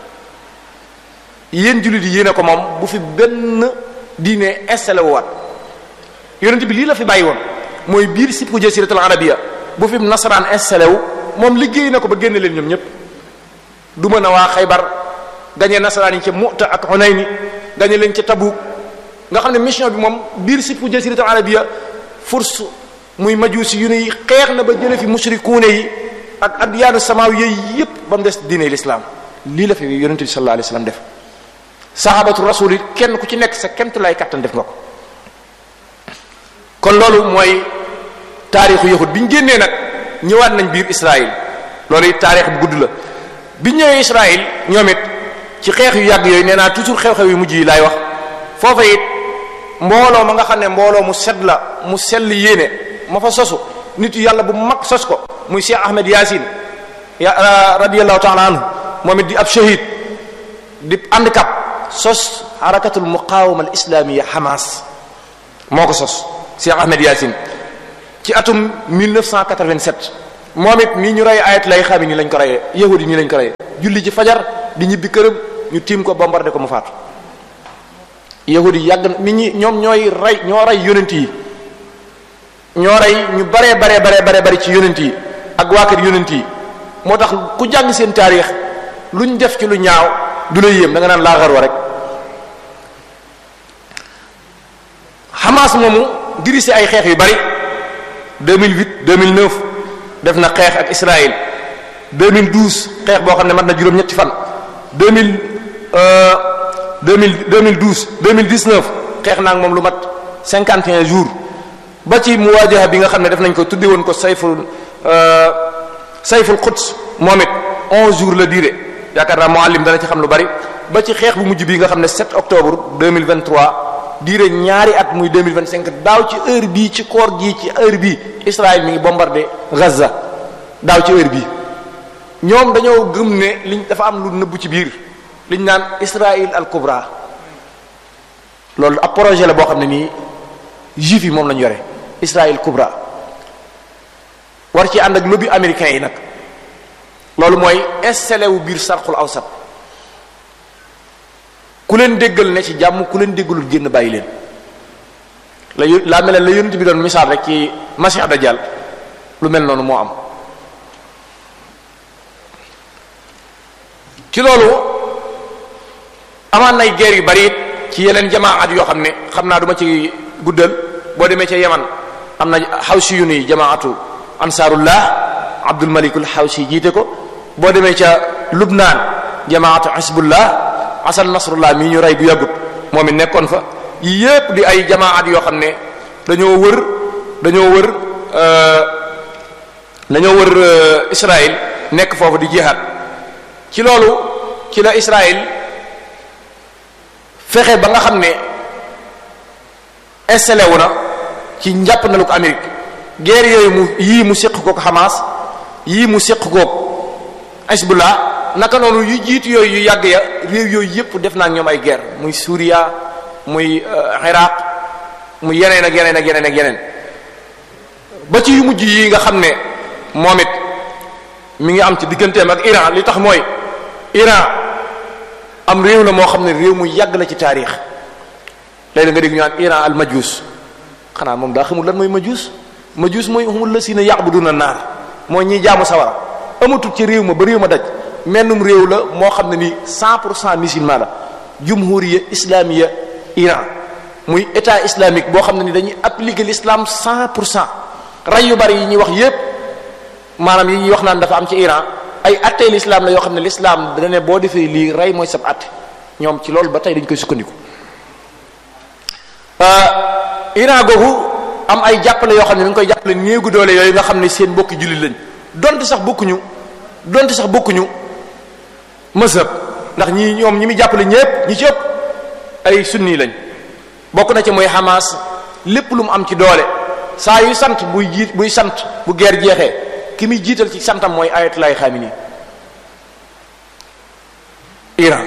S1: yéen jullit yi yéene ko moom bu fi benn diine installé wu waat yonent bi lii la fi bàyyi woon mooy biir sibhu jasiratul arabia bu fi nasaraan installé wu moom liggéey na ko ba génne leen ñoom ñépp du mën a waa xaybar gañe nasaraan yi ca Mu'ta ak Hunayni gañe leen ca Tabuk nga xam ne mission bi moom biir sibhu jasiratul arabia furs muy majuusi yu ne xeex na ba jële fi mushrikuune yi ak adyaanu samaaw yooyu yépp ba mu des diine l'islam lii la fi yonente bi sallallahu alayhi wasallam def sahabatu rasul yi kenn ku ci nekk sa kemt lay kattan def nga ko kon loolu mooy taarixu yahud bi ñu génnee nag ñëwaat nañ biir Israël loolu it taarix bu gudd la bi ñëwee Israël ñoom it ci xeex yu yàgg yooyu nee naa toujours xew-xew yu mujj yi laay wax foofa it mbooloo ma nga xam ne mbooloo mu set la mu sell yéene ma fa sosu nit yàlla bu mag sos ko muy Cheikh Ahmed Yaasin ya radiyallahu taala anhu moom it di ab shahid di handicap sos harakatul muqawama al islamia Hamas moo ko sos Cheikh Ahmed Yaasin ci atum 1987 moom it nii ñu rey ayat lay xam ni lañ ko reyee yahudi nii lañ ko reyee julli ci fajar di ñibbi këram ñu tiim ko bombardé ko mu faatu yahudi yàgg na nit ñi ñoom ñooy rey ñoo rey yonent yi ñoo rey ñu baree baree baree baree bari ci yonent yi ak waa kër yonent yi moo tax ku jàng seen taarix luñ def ci lu ñaaw du la yéem da nga naan laaxar wa rek Hamas moomu dirisi ay xeex yu bari 2008 2009 def na xeex ak Israël 2012 xeex boo xam ne mat na juróom-ñetti fan 2000 2000 2012 2019 xeex naa ak moom lu mat 51 jours ba ci muwaajaha bi nga xam ne def nañ ko tudde woon ko sayful sayful quds moom it 11 jours la durée yaakaar naa muallim dana ci xam lu bari ba ci xeex bu mujj bi nga xam ne 7 octobre 2023 durée ñaari at muy 2025 daaw ci heure bii ci koor gii ci heure bii Israël mi ngi bombardé Gaza daaw ci heure bii ñoom dañoo gëm ne liñ dafa am lu nëbbu ci biir liñ naan Israël al kubra loolu ab projet la boo xam ne nii juif yi moom lañu yore Israël kubra war ci ànd ak lobby américain yi nag loolu mooy installé wu biir sarxul awsat ku leen déggal ne ci jàmm ku leen déggalul génn bàyyi leen la laa mel la yonent bi doon misaal rek ci Masih Dajjal lu mel noonu moo am ci loolu amaan nay guerre yu bari it ci yeneen jamaat yoo xam ne xam naa duma ci guddal boo demee ca Yaman am na xawsi yu ni jamaatu ansaarullah Abdul Malikul xawsi jiite ko boo demee ca Lubnaan jamaatu Hizbullah Asan Nasrullah mii ñu rey bu yàggut moom it nekkoon fa yi yépp di ay jamaat yoo xam ne dañoo wër dañoo wër dañoo wër Israël nekk foofu di jihaad ci loolu ci la Israël fexe ba nga xam ne installé wu na ci njàpp na lu ko Amérique guerre yooyu mu yii mu séq kook Hamas yii mu séq kook Hezbollah naka noonu yu jiitu yooyu yu yàgg ya réew yooyu yépp def naa ñoom ay guerre muy Suuriya muy Iraq muy yeneen ak yeneen ak yeneen ak yeneen ba ci yu mujj yi nga xam ne moom it mi ngi am ci digganteem ak Iran li tax mooy Iran am réew la moo xam ne réew mu yàgg la ci taarix léegi nga dégg ñu naan Iran al majus xanaa moom daa xamul lan mooy majus majus mooy humul lasina ya'buduna naar mooy ñiy jaamu sawara amatul ci réew ma ba réew ma daj mennum réew la moo xam ne ni 100 pour cent musulman la jumhuriya islamiya Iran muy état islamique boo xam ne ni dañuy appliquer l'islam 100 pour cent ray yu bari yi ñuy wax yépp maanaam yi ñuy wax naan dafa am ci Iran ay attey l'islam la yoo xam ne l'islam dana ne boo defee lii rey mooy sab atte ñoom ci loolu ba tey dañ koy sukkandiku Iran googu am ay jàppale yoo xam ne mi ngi koy jàppale néegu doole yooyu nga xam ne seen bokki jullit lañ donte sax bokkuñu donte sax bokkuñu mazhab ndax ñi ñoom ñi muy jàppale ñépp ñi ci ëpp ay sunni lañ bokk na ci mooy Hamas lépp lu mu am ci doole saa yu sant buy jiit buy sant bu guerre jeexee ki muy jiital ci santam mooy ayatollah Khamenei Iran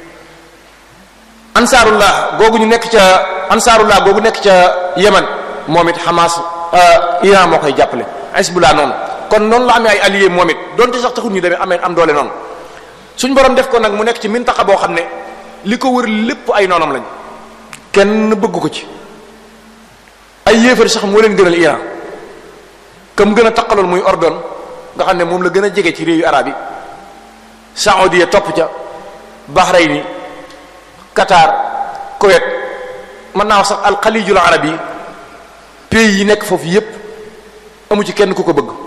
S1: ansaarullah googu ñu nekk ca ansaarullah googu nekk ca Yemen moom it Hamas Iran moo koy jàppale Hezbollah noonu kon noonu la amee ay alliés moom it donte sax taxul ñu demee amee am doole noonu suñ borom def ko nag mu nekk ci mintaxa boo xam ne li ko wër lépp ay noonam lañ kenn bëgg ko ci ay yéefar sax moo leen gënal Iran comme gën a taqaloon muy ordon nga xam ne moom la gën a jege ci réewu arab yi Saoudia topp ca Bahreïn Qatar Koweït mën naa wax sax alxalijul arab yi pays yi nekk foofu yépp amu ci kenn ku ko bëgg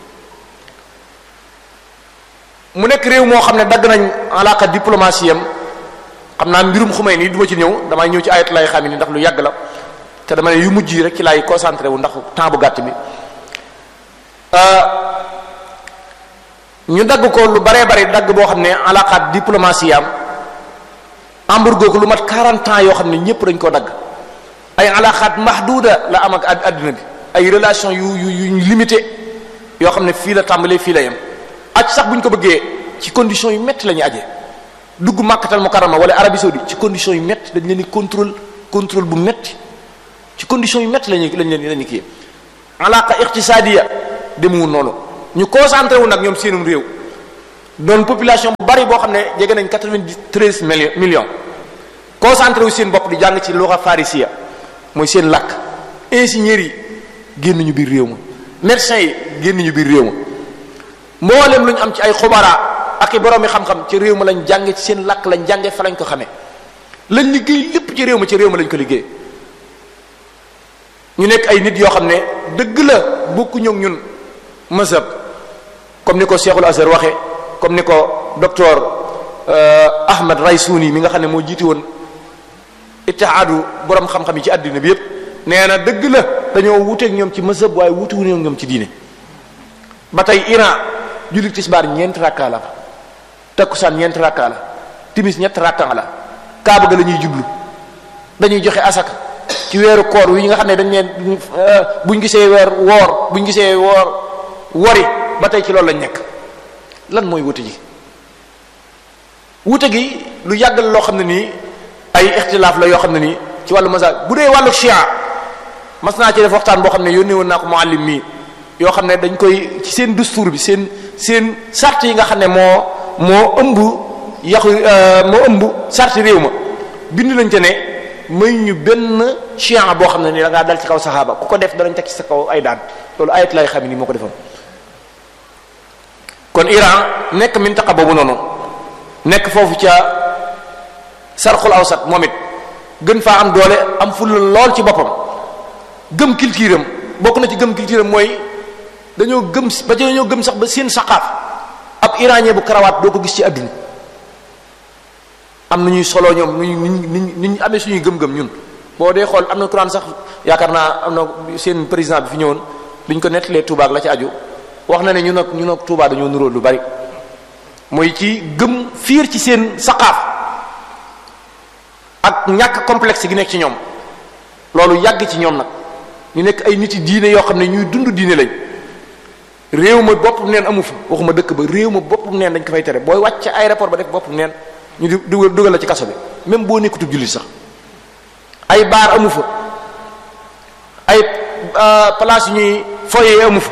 S1: mu nekk réew moo xam ne dagg nañ alaaka diplomatie am xam naa mbirum xumay nii du ma ci ñëw damay ñëw ci ayat lay xam ni ndax lu yàgg la te dama ne yu mujj yi rek ci laay concentré wu ndax temps bu gàtt bi ñu dagg ko lu baree bari dagg boo xam ne alaaka diplomatie am embargo ko lu mat 40 ans yoo xam ne ñëpp dañ koo dagg ay alaxaat mahduda la am ak àdduna bi ay relation yu yu yu limité yoo xam ne fii la tàmbalee fii la yem aj sax bu ñu ko bëggee ci condition yu métti la ñuy ajee dugg màkkatal mukarrama wala Arabie saoudite ci condition yu métti dañ leen di contrôle contrôle bu métti ci condition yu métti lañuy lañ leen lañu kii alaqa iqtisadiya demewul noonu ñu concentré wu nag ñoom seenum réew doon population bu bari boo xam ne jege nañ 93 millions millions concentré wu seen bopp di jàng ci lugha farisiya mooy seen làkk ingénieurs yi génn ñu biir réew ma médecins yi génn ñu biir réew ma mboolem lu ñu am ci ay xubara ak i boroomi xam-xam ci réew ma lañ jànge ci seen làkk lañ jànge fa lañ ko xamee lañ liggéey lépp ci réew ma ci réew ma lañ ko liggéey ñu nekk ay nit yoo xam ne dëgg la bokkuñu ak ñun mazhab comme ni ko Cheikhul Azhar waxee comme ni ko docteur Ahmad Raysouni mi nga xam ne moo jiiti woon ittihaadu borom xam-xam yi ci àddina bi yépp nee na dëgg la dañoo wuteeg ñoom ci mazhab waaye wutewu ñoom ci diine ba tey Iran jullit tisbaar ñeenti rakka la takkusaan ñeenti rakka la timis ñett rakka la kaaba ga la ñuy jublu dañuy joxe asaka ci weeru koor wi nga xam ne dañ leen buñ gisee weer woor buñ gisee woor wori ba tey ci loolu lañ nekk lan mooy wute ji wute gi lu yàggal loo xam ne nii ay ixtilaaf la yoo xam ne nii ci wàllu mazhab bu dee wàllu chia mas naa ci def waxtaan boo xam ne yónnee woon naa ko muallim mii yoo xam ne dañ koy ci seen dustuur bi seen seen sart yi nga xam ne moo moo ëmb yaxu moo ëmb sart réew ma bind lañ te ne may ñu benn chia boo xam ne ni da ngaa dal ci kaw saxaaba ku ko def danañ teg ci sa kaw ay daan loolu ayat lay xam ni moo ko defoon kon Iran nekk mintaqa boobu noonu nekk foofu ca sarxul awsat moom it gën faa am doole am fulla lool ci boppam gëm culture am bokk na ci gëm culture am mooy dañoo gëm ba ci dañoo gëm sax ba seen saqaaf ab iranien bu karawaat doo ko gis ci àdduna am na ñuy solo ñoom nu ñu nu ñu amee suñuy gëm-gëm ñun boo dee xool am na Quran sax yaakaar naa am na seen président bi fi ñëwoon bi ñu ko nettalee Touba ak la ci aju wax na ne ñun ak ñun ak Touba dañoo nuróo lu bari mooy ci gëm fiir ci seen saqaaf ak ñàkk complexe gi nekk ci ñoom loolu yàgg ci ñoom nag ñu nekk ay nit yi diine yoo xam ne ñuy dund diine lañ réew ma boppam neen amu fa waxuma dëkk ba réew ma boppam neen dañ ko fay tere booy wàcc aéroport ba def boppam neen ñu di dugal dugal la ci kaso bi même boo nekkutub jullit sax ay baar amu fa ay place yu ñuy foyee amu fa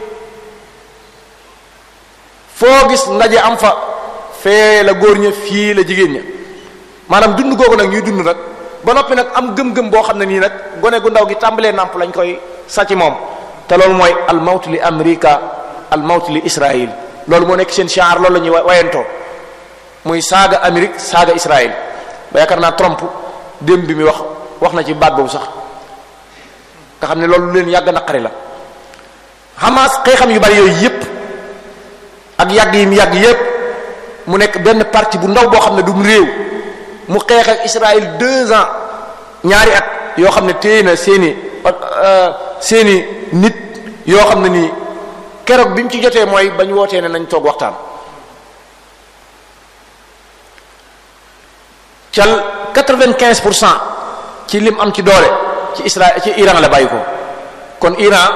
S1: foo gis ndaje am fa fee la góor ña fii la jigéen ña maanaam dund googu nag ñuy dund nag ba noppi nag am gëm-gëm boo xam ne nii nag gone gu ndaw gi tàmbalee nàmp lañ koy sàcc moom te loolu mooy al mawt li amrika al mawt li Israël loolu moo nekk seen shiar loolu la ñuy wayantoo muy saaga Amérique saaga Israël ba yaakaar naa Trump démb bi mi wax wax na ci baat boobu sax nga xam ne loolu leen yàgg naqari la Hamas xeexam yu bari yooyu yépp ak yàgg yi mu yàgg yépp mu nekk benn parti bu ndaw boo xam ne du mu réew mu xeex ak Israël deux ans ñaari at yoo xam ne téye na seeni seeni nit yoo xam ne nii keroog bi mu ci jotee mooy bañ wootee ne nañ toog waxtaan cal quatre-vingt-quinze pour cent ci lim am ci doole ci Israël ci Iran la bàyyi ko kon Iran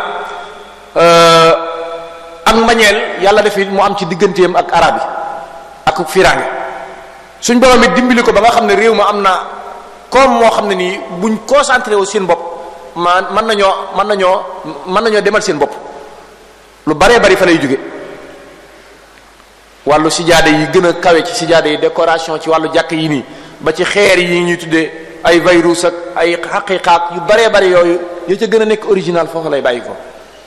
S1: ak mbañeel yàlla def mu am ci digganteem ak arab yi ak firange suñ borom it dimbali ko ba nga xam ne réew ma am na comme moo xam ne nii buñ concentré wu seen bopp man mën nañoo mën nañoo mën nañoo demal seen bopp lu baree bari fa lay jóge wàllu sijaade yi gën a kawe ci sijaade yi décoration ci wàllu jàkk yi nii ba ci xeer yi ñuy tuddee ay virus ak ay xaqiqaak yu baree bari yooyu yoo ca gën a nekk original foofu lay bàyyi ko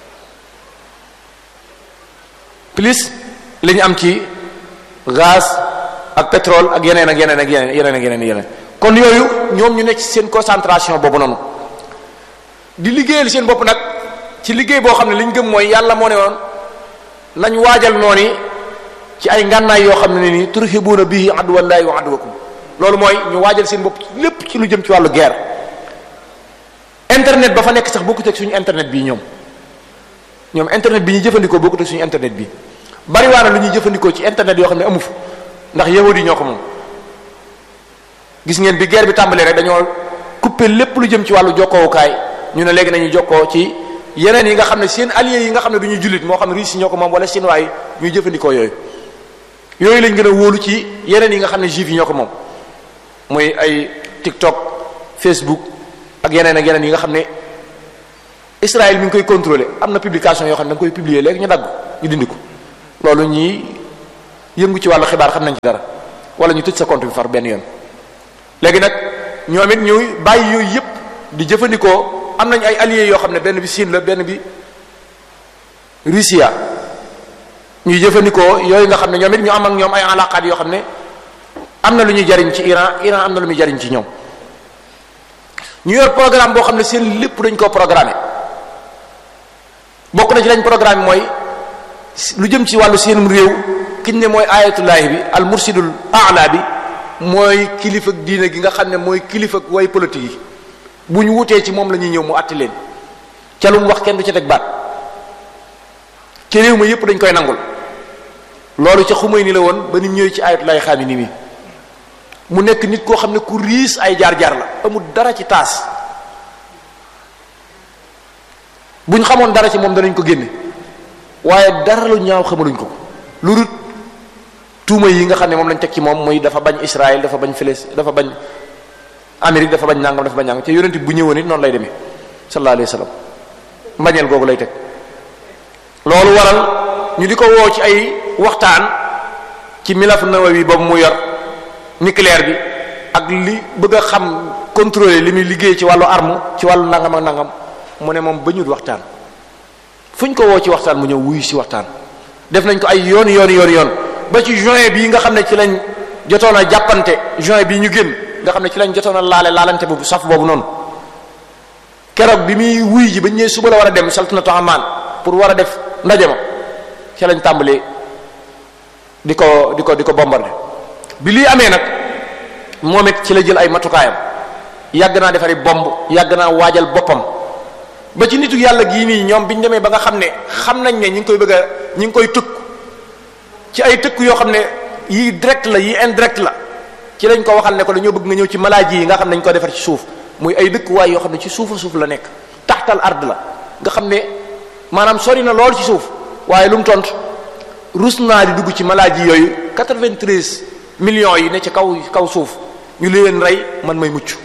S1: plus li ñu am ci gaz ak pétrole ak yeneen ak yeneen ak yeneen yeneen ak yeneen yeneen kon yooyu ñoom ñu nekk ci seen concentration boobu noonu di liggéeyal seen bopp nag ci liggéey boo xam ne li ñu gëm mooy yàlla moo ne woon nañ waajal noonu ci ay ngànnaay yoo xam ne nii turhibuuna bihi aduwallahi wa aduwakum loolu mooy ñu waajal seen bopp lépp ci lu jëm ci wàllu guerre internet ba fa nekk sax bokkut ak suñu internet bii ñoom ñoom internet bi ñuy jëfandikoo bokkut ak suñu internet bi bari waa na lu ñuy jëfandikoo ci internet yoo xam ne amu fa ndax yahudi ñoo ko moom gis ngeen bi guerre bi tàmbalee rek dañoo couper lépp lu jëm ci wàllu jokkoowukaay ñu ne léegi nañu jokkoo ci yeneen yi nga xam ne seen alliés yi nga xam ne du ñu jullit moo xam ne Russie ñoo ko moom wala chinois yi ñuy jëfandikoo yooyu yooyu lañ gën a wóolu ci yeneen yi nga xam ne juif yi ñoo ko moom muy ay TikTok Facebook ak yeneen ak yeneen yi nga xam ne Israël mi ngi koy contrôler am na publication yoo xam ne da nga koy publier léegi ñu dagg ñu dindi ko loolu ñii yëngu ci wàllu xibaar xam nañ ci dara wala ñu tëj sa compte bi far benn yoon léegi nag ñoom it ñuy bàyyi yooyu yépp di jëfandikoo am nañ ay alliés yoo xam ne benn bi Chine la benn bi Russia ñuy jëfandikoo yooyu nga xam ne ñoom it ñu am ak ñoom ay alaqaat yoo xam ne am na lu ñuy jariñ ci Iran Iran am na lu muy jariñ ci ñoom ñu yor programme boo xam ne seen lépp dañ koo programmé bokk na ci lañ programme mooy lu jëm ci wàllu seenum réew kiñ ne mooy ayatullahi bi al mursidul aala bi mooy kilifa diine gi nga xam ne mooy kilifa way politique yi bu ñu wutee ci moom la ñuy ñëw mu àtti leen ca lu mu wax kenn du ca teg baat ci réew ma yépp dañ koy nangul loolu ca xumay ni la woon ba nit ñëwee ci ayatullahi xaami ni mi mu nekk nit koo xam ne ku riis ay jaar-jaar la amul dara ci taas bu ñu xamoon dara ci moom danañ ko génne waaye dara lu ñaaw xamaluñ ko lu dul tuuma yi nga xam ne moom lañ teg ci moom muy dafa bañ Israël dafa bañ Filis dafa bañ Amérique dafa bañ nangam dafa bañ nangam te yonent bu ñëwoon it noonu lay demee sallallahu alayhi wa sallam mbañeel googu lay teg loolu waral ñu di ko woo ci ay waxtaan ci milaf nawawi boobu mu yor nucléaire bi ak li bëgg a xam contrôler li muy liggéey ci wàllu arme ci wàllu nangam ak nangam mu ne moom ba ñu waxtaan fu ñu ko woo ci waxtaan mu ñëw wuyu si waxtaan def nañ ko ay yoon yoon yoon yoon ba ci juin bii nga xam ne ci lañ jotoon a jàppante juin bii ñu génn nga xam ne ci lañ jotoon a laale laalante boobu saf boobu noonu keroog bi muy wuy ji ba ñëwee suba la war a dem saltanatu amaan pour war a def ndaje ma ci lañ tàmbalee di ko di ko di ko bombardé bi lii amee nag moom it ci la jël ay matukaayam yàgg naa defari bomb yàgg naa waajal boppam ba ci nitu yàlla gii nii ñoom biñ demee ba nga xam ne xam nañ ne ñi ngi koy bëgg a ñi ngi koy tëkk ci ay tëkk yoo xam ne yii direct la yii indirect la ci lañ ko waxal ne ko dañoo bëgg nga ñëw ci malaaji yi nga xam ne dañ ko defar ci suuf muy ay dëkkuwaay yoo xam ne ci suufa suuf la nekk taxtal ard la nga xam ne maanaam sori na lool ci suuf waaye lu mu tont rus naa di dugg ci malaaji yooyu 93 millions yi ne ci kaw kaw suuf ñu leen rey man may mucc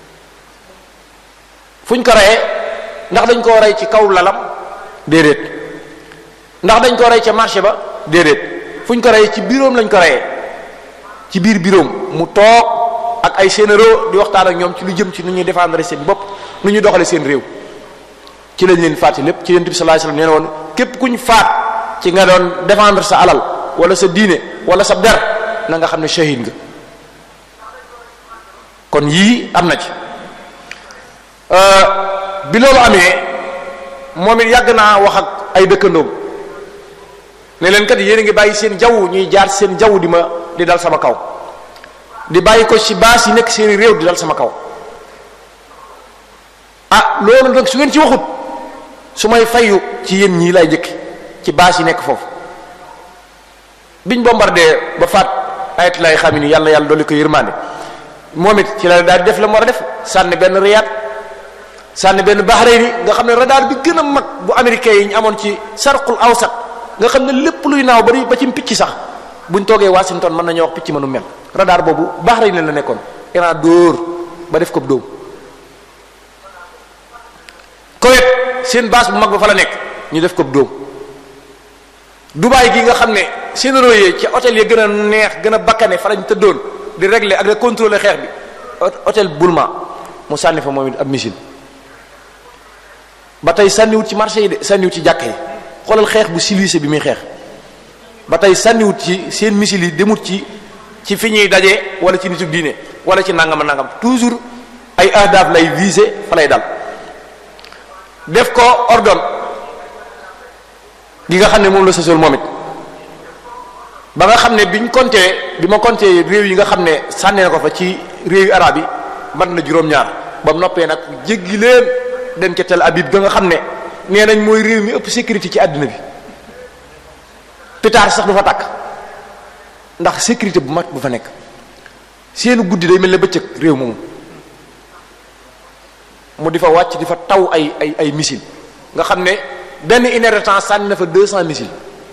S1: fuñ ko reyee ndax dañ koo rey ci kaw lalam déedéet ndax dañ koo rey ca marché ba déedéet fuñ ko reyee ci biroom lañ ko reyee ci biir biroom mu toog ak ay généraux di waxtaan ak ñoom ci lu jëm ci nu ñuy défendre seen bopp nu ñuy doxale seen réew ci lañ leen faati lépp ci yonent bi sallallahu alayhi wasallam nee na woon képp kuñ faat ci nga doon défendre sa alal wala sa diine wala sa der na nga xam ne shahid nga kon yii am na ci bi loolu amee moom it yàgg naa wax ak ay dëkkandoom ne leen kat yéen a ngi bàyyi seen jaww ñuy jaar seen jaww di ma di dal sama kaw di bàyyi ko ci baas yi nekk seeni réew di dal sama kaw ah loolu nag su ngeen ci waxut su may fayu ci yéen ñii lay jëkki ci baas yi nekk foofu biñ bombardé ba faat ayat lay xam ni yàlla yàlla dolli ko yërmande moom it ci la daal di def la mu war a def sànni benn Riyad sànni benn Bahreïn nga xam ne radar bi gën a mag bu américain yi ñu amoon ci sarqul awsat nga xam ne lépp luy naaw bari ba ci picc sax buñ toogee Washington mën nañoo wax picc mënu mel radar boobu Bahreïn la nekkoon Iran dóor ba def ko dóom Koweït seen base bu mag ba fa la nekk ñu def ko dóom Dubaï gi nga xam ne seen royee ci hôtel yi gën a neex gën a bakkane fa lañ tëddoon di régler ak di contrôler xeex bi hôtel Bulma mu sànni fa moom it ab missile ba tey sànniwut ci marché yi de sànniwut ci jàkka yi xoolal xeex bu civilisé bi muy xeex ba tey sànniwut ci seen missile yi demut ci ci fi ñuy daje wala ci nitu diine wala ci nangam nangam toujours ay ahdaaf lay viser fa lay dal def ko ordon gi nga xam ne moom la sosol moom it ba nga xam ne biñ compté bi ma compté réew yi nga xam ne sànni na ko fa ci réew yu arab yi mën na juróom-ñaar ba mu noppee nag jéggi leen dem ca Tel Aviv ga nga xam ne nee nañ mooy réew mi ëpp sécurité ci àddina bi pétard sax du fa tàkk ndax sécurité bu mat bu fa nekk seenu guddi day mel ne bëccëg réew moomu mu di fa wàcc di fa taw ay ay ay missile nga xam ne benn une heure de temps sànni na fa deux cent missiles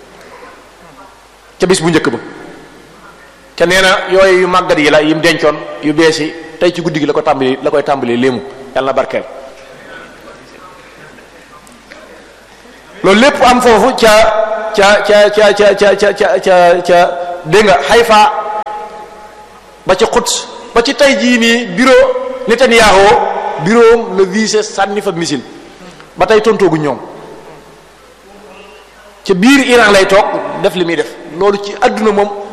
S1: ca bis bu njëkk ba ca nee na yooyu yu màggat yi la yim dencoon yu bees yi tey ci guddi gi la ko tàmbali la koy tàmbalee léemu yàlla na barkeel loolu lépp am foofu ca ca ca ca ca ca ca ca ca ca dégg nga Hayfa ba ci Quds ba ci tey jii nii bureau Netanyahu bureau le visé sànni fa missile ba tey tontoogu ñoom ca biir Iran lay toog def li muy def loolu ci àdduna moom